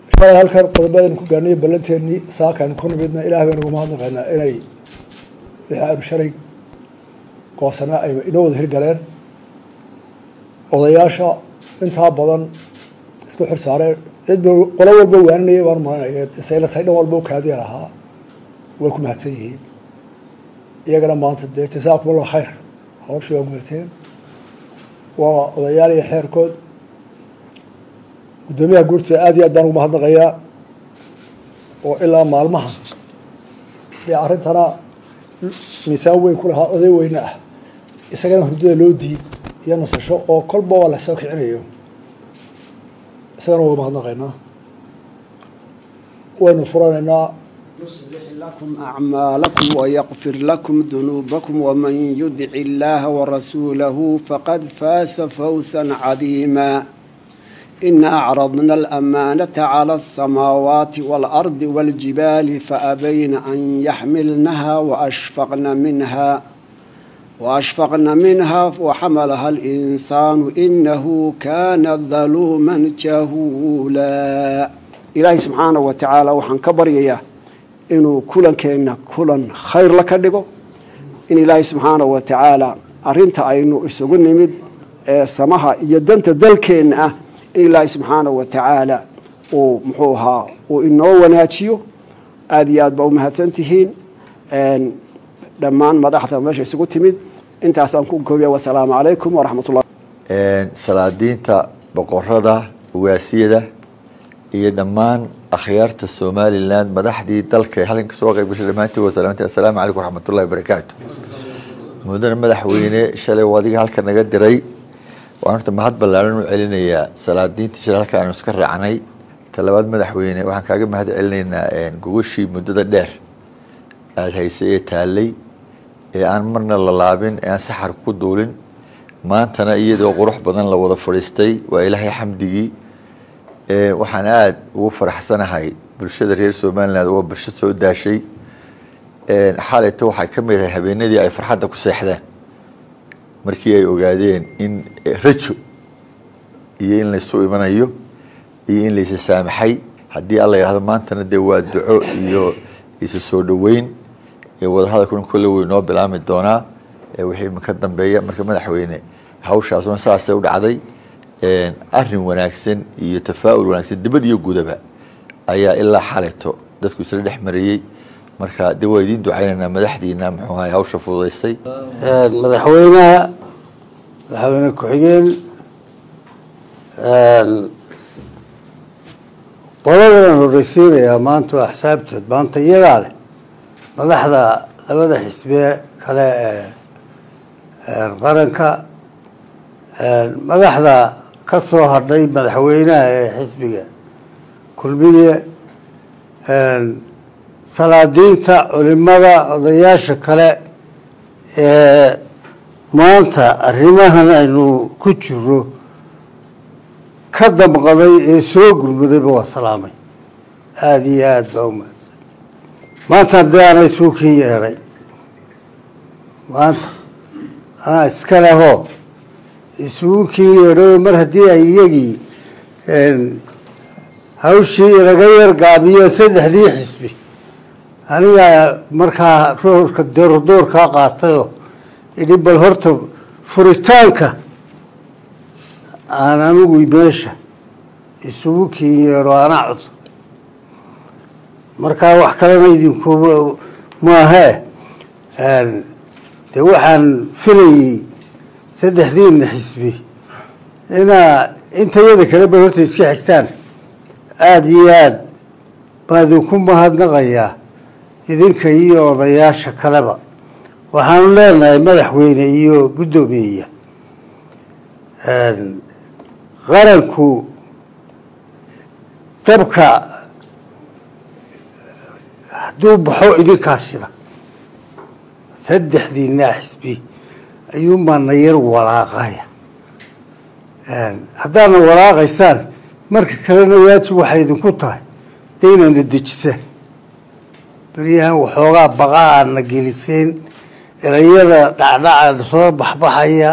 shalay halkan qodobadaynu ku gaarnay ballanteennii saakaaynu ku nimidna ilaah baynu uga mahadnaqaynaa inay wixii aynu shalay goosanaa ay inoo wada hirgaleen odayaasha intaa badan isku xir saareen cid ba qolo walba waaninaya baan maranaya sayla tahay dhan walba u kaadiyan ahaa way ku mahadsan yihiin iyagana maanta dee jasaakum allah khayr hawshii waa gudateen waa odayaal iyo xeerkood guddoomiyaha guurtida aad iyo aad baan ugu mahadnaqayaa oo ilaa maalmahan dee arrintana miisaan weyn ku lahaa oday weyne ah isagana hurdada loo diid iyo nasasho oo kolba waa lasoo kicinayo isagana uga mahadnaqaynaa waynu furanaynaa يصلح لكم أعمالكم ويغفر لكم ذنوبكم ومن يدع الله ورسوله فقد فاز فوزا عظيما إنا أعرضنا الأمانة على السماوات والأرض والجبال فأبين أن يحملنها وأشفقن منها وأشفقن منها وحملها الإنسان إنه كان ظلوما جهولا إلهي سبحانه وتعالى وحن كبر إياه inuu kulankeenna kulan khayr la ka dhigo in ilaahay subxaana wa tacaala arinta aynu isugu nimid ee samaha iyo danta dalkeenna ah in ilaahay subxaana wa tacaala uu muxuu ahaa uu inoo wanaajiyo aada iyo aad baa u mahadsan tihiin dhammaan madaxda meesha isugu timid intaasaan ku koobiya wasalaamu calaykum waraxmat ullah salaadiinta boqorada ugaasiyada iyo dhammaan akhyaarta somalilan madaxdii dalka halkan kasoo qayb gashay dhammaantii wasalaamti assalaamu calaykum waraxmatullahi wabarakaatu mudane madaxweyne shalay oo adiga halka naga diray waan horta mahad ballaaran u celinayaa salaadiintii shalay halka aanu iska raacnay talabaad madaxweyne waxaan kaaga mahad celinaynaa gogashii muddada dheer aada haysay ee taalay ee aan marna la laabin ee aan saxar ku duulin maantana iyadoo qurux badan la wada fadhiistay waa ilaahay xamdigii waxaan aada ugu faraxsanahay bulshada reer somaliland waa bulsho soo daashay xalayto waxay ka mid ahay habeenadii ay farxadda ku seexdeen markii ay ogaadeen in rajo iyo in laysu imanayo iyo in laysa saamaxay haddii alla yidhahdo maantana dee waa duco iyo isa soo dhoweyn wadahadalkuna kolle wey noo bilaami doonaa wixii ka dambeeya marka madaxweyne hawshaasuna saasay u dhacday arin wanaagsan iyo tafaaul wanaagsan dibad iyo gudaba ayaa ilaa xalayto dadku isla dhex mariyey marka de waa idiin ducaynaynaa madaxdiina muxuu ahay hawsha fududaysay madaxweynaha madaxweyne ku-xigeen qoladan horeysiinayaa maanta waa xisaabteed maanta iyagaa leh madaxda labada xisbee kale ee qaranka madaxda ka soo hadhay madaxweynaha ee xisbiga kulmiye salaadiinta culimada odayaasha kale ee maanta arrimahan aynu ku jiro ka damqaday ee soo gurmadayba waa salaamay aada iyo aada baa u mahadsan maanta haddii aanay suukin yeedhay maanta anaa iska lehoo isugu kii yeedhayo mar haddii ay iyagii hawshii inaga yar gaabiyo saddexdii xisbi anigaa markaa roorka doordoorkaa qaatayoo idhi bal horta furitaanka aan anigu meesha isugu kii yeedho anaa codsaday markaa wax kalena idinku maahee dee waxaan filayey saddexdiina xisbi inaa intayada kaleba horta iska xigtaan aada iyo aada baa idinku mahadnaqayaa idinka iyo odayaasha kaleba waxaanu leenahay madaxweyne iyo guddoomiyeya qaranku dabka hadduu baxo idinkaa shida saddexdiinaa xisbi ayuunbaana yar walaaqaya haddaadna walaaqaysaan marka kalena waajib waxay idinku tahay dee inayna dejisaan beryahan waxoogaa baqa aadna geliseen erayada dhacdhaca soo baxbaxaya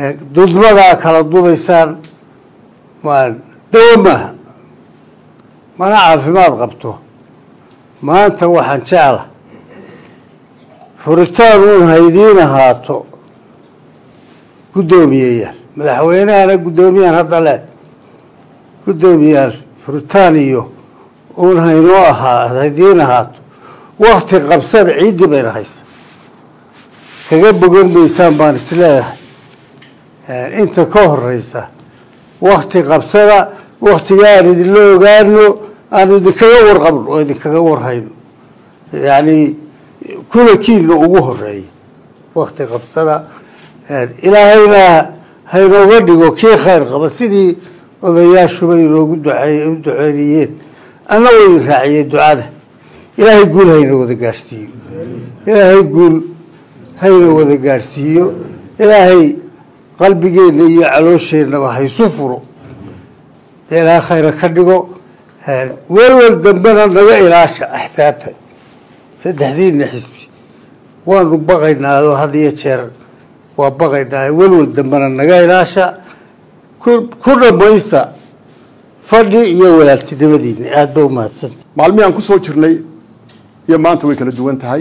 dudmadaa kala dudaysaan dawo maaha mana caafimaad qabto maanta waxaan jecla furitaan uun haydiin ahaato guddoomiyeyaal madaxweynehana guddoomiyahan hadda le guddoomiyaal furitaan iyo uun haynoo ahaa haydiin ahaato wakti qabsada ciiddii bayna haysa kaga bogan maysaan baan isleeyahay inta ka horeysa wakti qabsada waktiga aan idinla ogaano aanu idinkaga warqabno oo idinkaga warhayno yacni kulakiinna ugu horeeya wakti qabsada ilaahayna haynooga dhigo kii khayr qaba sidii odayaashuba inoogu duceey u duceynayeen anna way raaciyeen ducada ilaahay guul hayna wada gaadhsiiyo ilaahay guul hayna wada gaadhsiiyo ilaahay qalbigeenna iyo caloosheenaba haysu furo dee ilaahay khayra ka dhigo welwel dambena naga ilaasha axsaabta saddexdiina xisbi waanu baqaynaa oo had iyo jeer waa baqaynaa welwel dambena naga ilaasha ku dhamaysta fadhi iyo walaaltinimadiina aada ba umahadsanta maalmihii aan ku soo jirnay iyo maanta way kala duwan tahay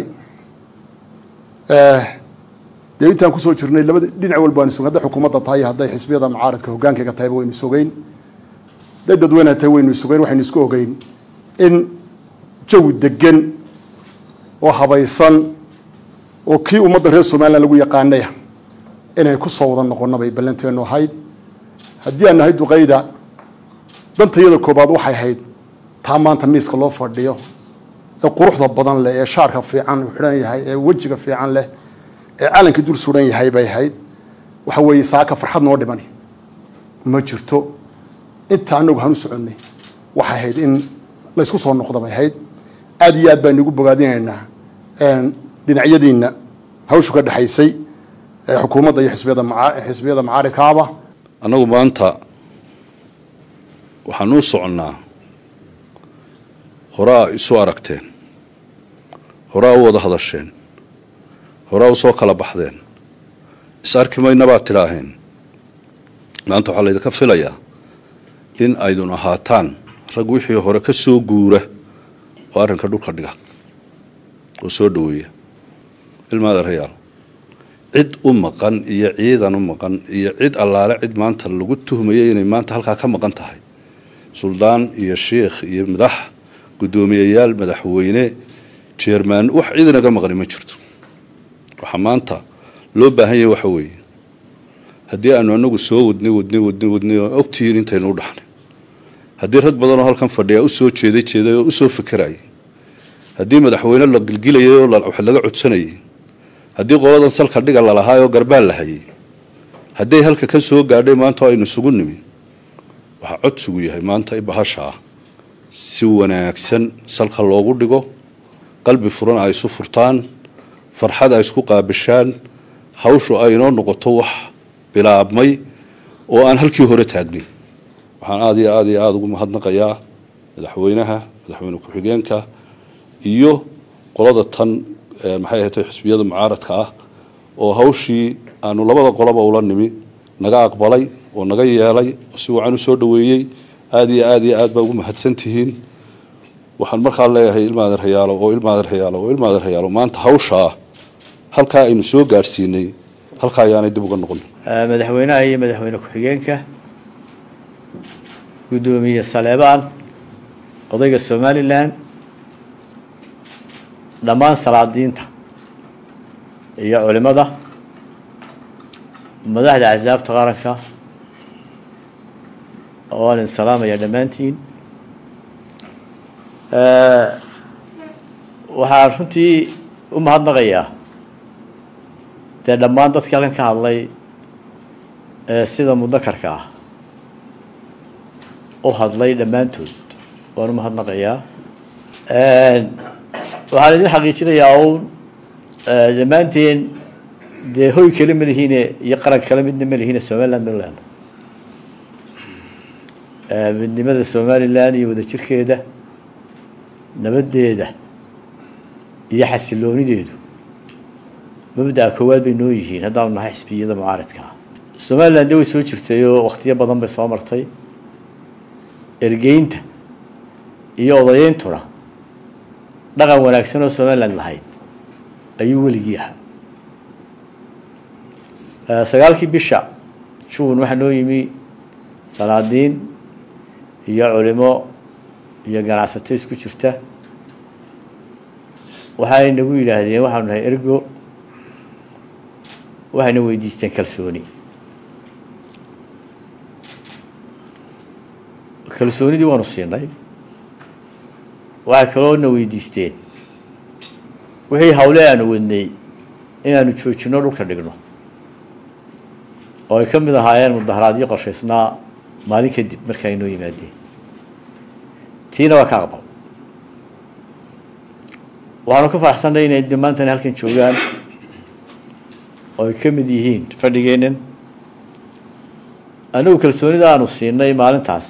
dee intaan kusoo jirnay labada dhinac walba waan isog hadday xukuumadda tahay hadday xisbiyada mucaaradka hogaankayga tahayba waynu isogeyn hadday dadweynaha tahay waynu isogeyn waxaynu isku ogeyn in jawi degan oo habaysan oo kii ummadda reer somalilan lagu yaqaanaya inay ku soo wada noqono bay ballanteenu ahayd haddii aan nahay duqayda dantayada koobaad waxay ahayd taa maanta miiska loo fadhiyo ee quruxda badan leh ee shaarka fiican uu xidhan yahay ee wejiga fiican leh ee calankii dul suran yahay bay ahayd waxa weeye saaka farxad noo dhimani ma jirto inta anagu hanu soconnay waxay ahayd in laysku soo noqda bay ahayd aada iyo aad baan igu bogaadinaynaa dhinacyadiina hawshu ka dhexaysay xukuumadda iyo xisbiyada maa xisbiyada macaaridkaaba annagu maanta waxaan u soconnaa horaa isu aragteen horaa u wada hadasheen horaa u soo kala baxdeen is arki mayna baad tidhaaheen maanta waxaa laydinka filayaa in aydun ahaataan rag wixii hore ka soo guura oo arrinka dhulka dhiga oo soo dhaweeya ilmaada rayaal cid u maqan iyo ciidan u maqan iyo cid allaale cid maanta lagu tuhmayay inay maanta halkaa ka maqan tahay suldaan iyo shiikh iyo madax guddoomiyeyaal madaxweyne jeermaan wax cid inaga maqani ma jirto waxaa maanta loo baahan yahay waxa weeye haddii aanu anagu soo wadnay wadnay wadnay wadnay oo ogtihiin intaynu u dhaxnay haddii rag badan oo halkan fadhiya u soo jeeday jeeday oo u soo fekerayay haddii madaxweyne la gilgilayay oo wax laga codsanayay haddii qoladan salka dhiga lalahaay oo garbaal la hayay hadday halka ka soo gaadhay maanta oo aynu isugu nimi waxaa codsigu yahay maanta bahasha ah si wanaagsan salka loogu dhigo qalbi furan ay isu furtaan farxad ay isku qaabishaan hawshu ay inoo noqoto wax bilaabmay oo aan halkii hore taagnin waxaan aada iyo aada iyo aada ugu mahadnaqayaa madaxweynaha madaxweyne ku-xigeenka iyo qolada tan maxay ahatay xisbiyada mucaaradka ah oo hawshii aanu labada qoloba ula nimi naga aqbalay oo naga yeelay oo si wacan u soo dhaweeyey aada iyo aada iyo aad baa ugu mahadsan tihiin waxaan markaa leeyahay ilmaadan rayaalo oo ilmaadan rayaalo oo ilmaadan rayaalo maanta hawshaa halkaa aynu soo gaadhsiinay halkaa ayaanay dib uga noqon madaxweynaha iyo madaxweyne ku-xigeenka guddoomiye saleebaan odayga somalilan dhammaan salaadiinta iyo culimada madaxda axsaabta qaranka waan idin salaamaya dhammaantiin waxaan runtii u mahadnaqayaa dee dhammaan dadkii halkan ka hadlay sida mudakarka ah u hadlay dhammaantood waan u mahadnaqayaa waxaan idin xaqiijinayaa uun dhammaanteen dee hoy kale ma lihiine iyo qaran kale midna ma lihiine somaliland ma leeno midnimada somaliland iyo wadajirkeeda nabadeeda iyo xasiloonideedu mabda'a koowaad bay noo yihiin haddaanu nahay xisbiyada mucaaradka ah somaliland de way soo jirtay oo waktiyo badan bay soo martay ergeynta iyo odayeyntuna dhaqan wanaagsan oo somaliland lahayd ayuu weligii ahaa sagaalkii bisha juun waxaa noo yimi salaadiin iyo culimo iyo ganacsato isku jirta waxay nagu yidhaahdeen waxaanu nahay ergo waxayna weydiisteen kalsooni kalsoonidii waanu siinay waxay kaloo na weydiisteen wixii hawle aanu wadnay inaanu joojino dhulka dhigno oo ay ka mid ahaayeen mudaharaadyo qorshaysnaa maalin kadib marka ay noo yimaadeen tiina waa ka aqbal waxaanu ka faraxsannay inay dhammaantani halkan joogaan oo ay ka mid yihiin fadhigeennan anagu kalsoonida aanu siinay maalintaas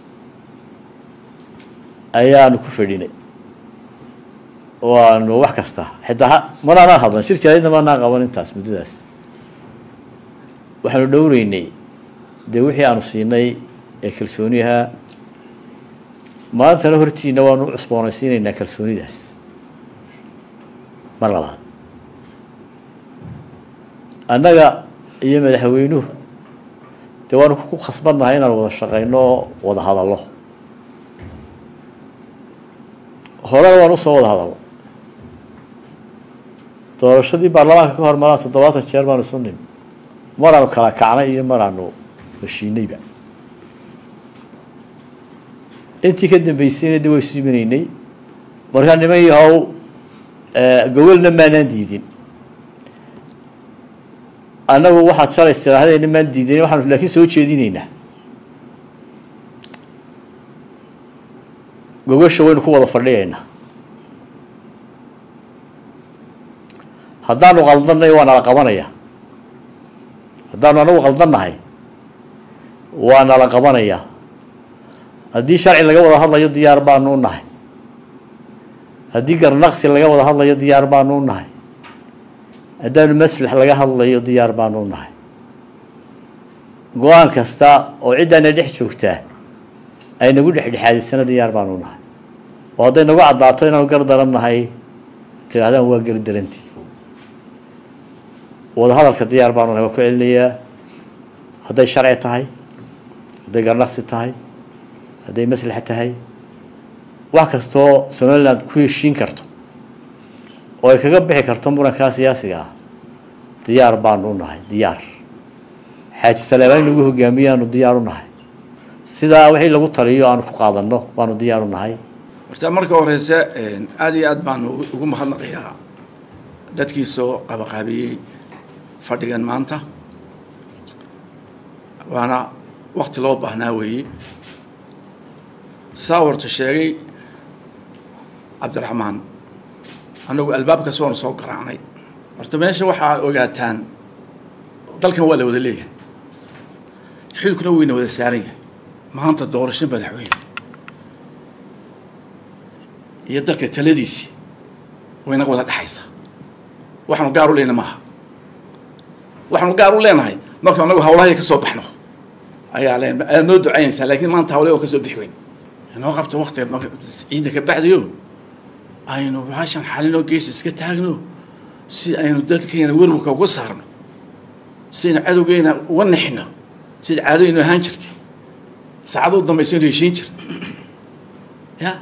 ayaanu ku fadhinay oo aanu wax kasta xitaa manaanaan hadlan shir jaraydna maanaan qaban intaas muddadaas waxaanu dhowreynay dee wixii aanu siinay ee kalsooniyaha maantana hortiina waanu u cusboonaysiinaynaa kalsoonidaas mar labaad annaga iyo madaxweynuhu dee waanu ku khasbannahay inaan wada shaqayno oo wada hadallo horena waan usoo wada hadalno doorashadii baarlamaanka ka hor maraa toddobaatan jeer baanu isu nim maraanu kala kacnay iyo maraanu heshiinayba intii ka dambeysayna de way isu imanaynay markaa niman yahow gawalna maanaan diidin annagu waxaad shalay istiraahadeyna maan diidan waxaanu laakiin soo jeedinaynaa gogasha waynu ku wada fadhiyaynaa haddaanu qaldanay waa nala qabanaya haddaanu anagu qaldannahay waa nala qabanaya haddii sharci laga wada hadlayo diyaar baanu u nahay haddii garnaqsi laga wada hadlayo diyaar baanu u nahay haddaanu maslax laga hadlayo diyaar baanu u nahay go-aan kasta oo ciddaana dhex joogtaa ay nagu dhexdhexaadisana diyaar baanu u nahay oo hadday nagu caddaato inaanu gar daran nahay tidhahdaan waa gar darantii wada hadalka diyaar baanu nahay waa ku celinayaa hadday sharci tahay hadday garnaqsi tahay hadday maslaxa tahay wax kastoo somaliland ku heshiin karto oo ay kaga bixi karto murankaa siyaasiga ah diyaar baanu u nahay diyaar xaaji saleebaan in lagu hogaamiyaanu diyaar u nahay sidaa wixii lagu taliyo aanu ku qaadanno baanu diyaar u nahay horta marka horeyse aada iyo aad baanu ugu mahadnaqayaa dadkii soo qabaqaabiyey fadhigan maanta waana wakti loo baahnaa weeye saa horta sheegay cabdiraxmaan annagu albaabkas waanu soo garaacnay horta meesha waxaa ogaataan dalkan waa la wada leeyahay xilkuna wayna wada saaran yahay maanta doorasho madaxweyne iyo dalka taladiisii wayna wada dhexaysaa waxaanu gaar u leyna maaha waxaanu gaar u leenahay marka anagu hawlahaya ka soo baxno ayaa leen aad noo ducaynaysaa laakiin maanta hawlaha oo ka soo bixi weyn inoo qabto waktiga ciidda ka bacdayo aynu baashan xalinoo gees iska taagno si aynu dadkeena werwarka uga saarno si aynu cadowgeena uga nexino sida caadooynu ahaan jirtay saacaduu dambaysa aynu heshiin jirta ya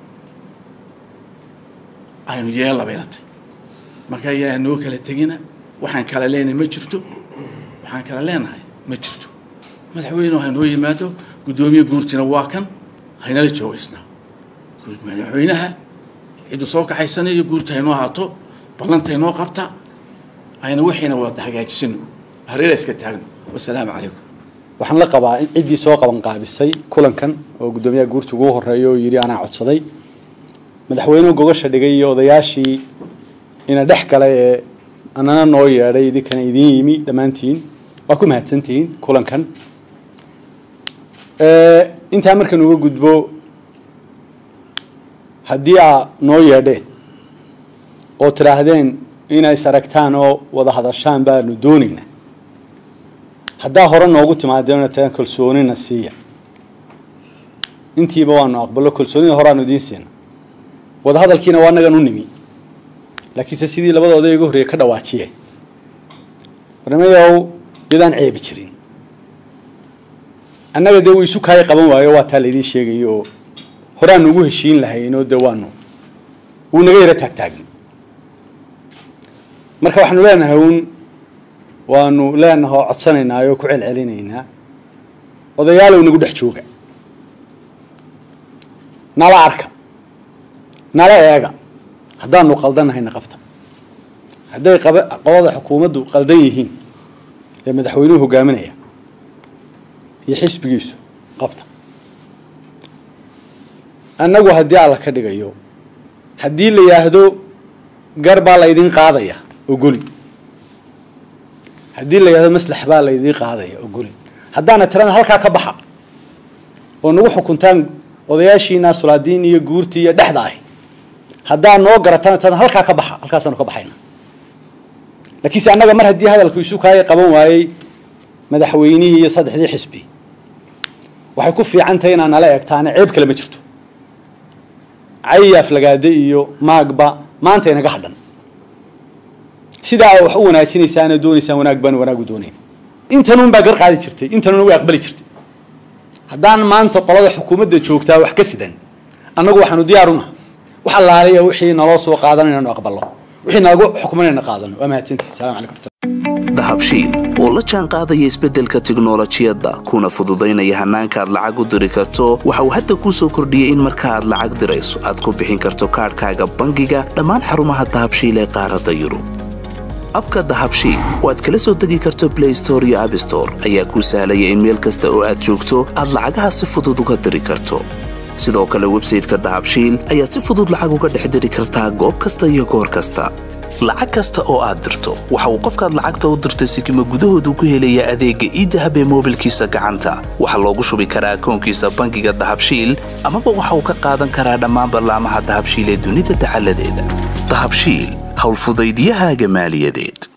aynu yeella bayna tay marka ayaa noo kala tegina waxaan kala leenahay ma jirto waxaan kala leenahay ma jirto madaxweyne ha noo yimaado guddoomiye guurtina waa kan haynala joogaysnaa madaxweynaha ciddu soo kaxaysanayo guurta haynoo haato ballanta haynoo qabta ayna wixiina wada hagaajisano hareera iska taagno wasalaamu calaykum waxaan la qabaa in ciddii soo qaban qaabisay kulankan oo guddoomiyaha guurta ugu horeeya oo yidhi anaa codsaday madaxweynuhu gogasha dhigay iyo odayaashii ina dhex galay ee anana noo yeedhay idinkana idiin yimi dhammaantiin waa ku mahadsantihiin kulankan intaa markaan uga gudbo haddii aa noo yeedheen oo tidhaahdeen inay saragtaan oo wada hadashaan baanu doonaynaa haddaa hore noogu timaadeen tagan kalsoonina siiya intiiba waanu aqbalo kalsoonida horaanu idiin siina wadahadalkiina waa annagan u nimi laakiinse sidii labada oday iga horreeye ka dhawaajiyeen warnimayow iyadaan ceebi jirin annaga dee wuu isu kaaya qaban waayo waa taa laydiin sheegayo oo horaanu ugu heshiin lahayn oo dee waanu wuu naga yaro taagtaagin marka waxaanu leenahay uun waanu leenahay oo codsanaynaa oo ku celcelinaynaa odayaalow nagu dhex jooga nala arka nala eega haddaanu qaldanahayna qabta hadday qaba qolada xukuumaddu qaldan yihiin ee madaxweynuhu hogaaminaya iyo xisbigiisu qabta annagu haddii alla ka dhigayo haddii la yidhaahdo gar baa laydin qaadaya ogoli haddii la yidhahdo maslax baa laydin qaadaya ogoli haddaana tirada halkaa ka baxa oo nagu xukuntaan odayaashiina sulaadiin iyo guurtii iyo dhexda ahi haddaa noo garataan tirada halkaa ka baxa halkaasaanu ka baxayna laakiinse annaga mar haddii hadalku isu kaaya qaban waayey madaxweynihii iyo saddexdii xisbi waxay ku fiican tahay inaa nala eegtaane ceeb kale ma jirto cayaaf lagaade iyo maagba maanta inaga hadhan sidaa wax u wanaajinaysaana doonaysaan wanaag baan wanaagu doonayn intanuun baa gar qaadi jirtay intanuuna way aqbali jirtay haddaan maanta qolada xukuumadda joogtaa wax ka sidan annagu waxaanu diyaaruna wax allaaliya wixii naloo soo qaadan inaanu aqballo wixii nalagu xukuman inayna qaadano waa mahadsantihi salaam calaykum dahabshiil oo la jaan qaadaya isbeddelka tiknolojiyadda kuna fududaynaya hannaanka aad lacag u diri karto waxa uu hadda kuu soo kordhiyey in marka aad lacag dirayso aad ku bixin karto kaadhkaaga bangiga dhammaan xarumaha dahabshiil ee qaaradda yurub abka dahabshiil oo aad kala soo degi karto blay store iyo abstore ayaa kuu sahlaya in meel kasta oo aad joogto aad lacagaha si fudud uga diri karto sidoo kale websayteka dahabshiil ayaad si fudud lacag uga dhex diri kartaa goob kasta iyo goor kasta lacag kasta oo aad dirto waxa uu qofkaad lacagta u dirtay sikima gudahoodu ku helayaa adeegga iidahab ee moobilkiisa gacanta waxaa loogu shubi karaa akoonkiisa bangiga dahabshiil amaba waxa uu ka qaadan karaa dhammaan ballaamaha dahabshiil ee dunida dacaladeeda dahabshiil howlfudaydyahaaga maaliyadeed